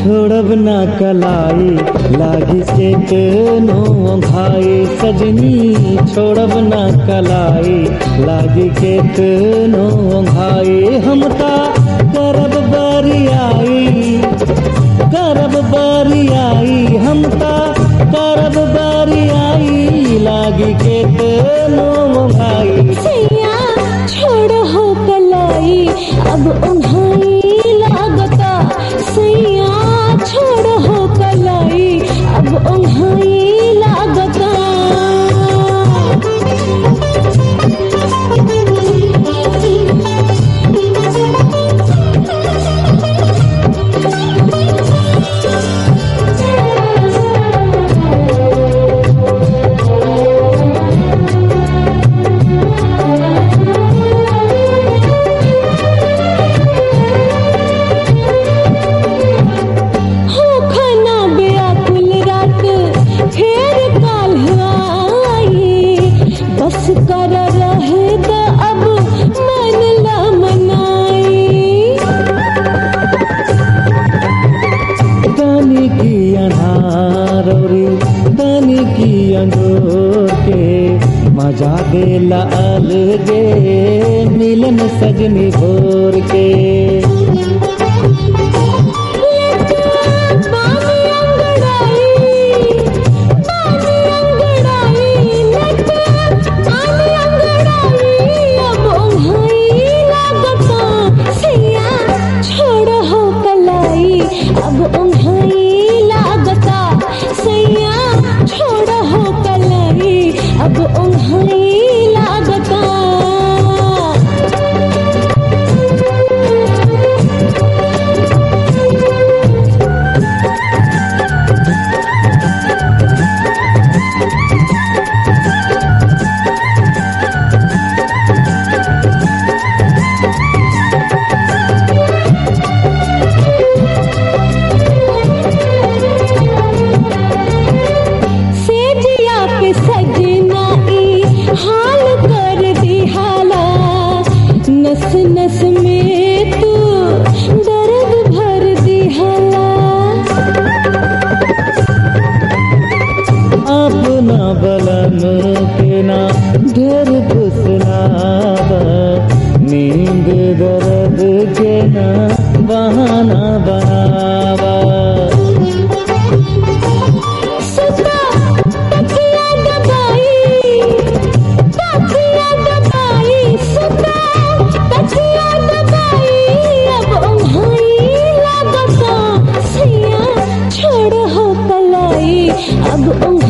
छोड़ब ना कलाई लागी केतनो भाई सजनी छोड़ब ना कलाई लागी केतनो भाई हम ता करब बरियाई करब बरियाई हम ता करब बरियाई लागी केतनो भाई सैया छोड़ हो कलाई अब उन्हाई लागता सैया छोड़ हो कलाई अब उन्हाई लागता हो खाना बेअकुल रात फेर काल आई बस कर रहे द अब मन ला मनाई तानी की अनारौरी तानी की अंजोर के मजा देला अलगे मिलन सजनी भोर के बानी अंगड़ाई बानी अंगड़ाई नट बानी अंगड़ाई अब उन्हाई लागता सैया छोड़ हो कलाई अब उन्हाई लागता सैया छोड़ हो कलाई अब उन्हाई लागता सेजिया पे सजना ई हाल कर दी हाला नस नस में तू दर्द भर दी हाला अपना बलन के ना ढेर फुसलाब नींद दर्द के ना बहाना बनावा सुता तकिया दबाई तकिया दबाई सुता तकिया दबाई अब उन्हाई लागता सैया छोड़ हो कलाई अब उन्हाई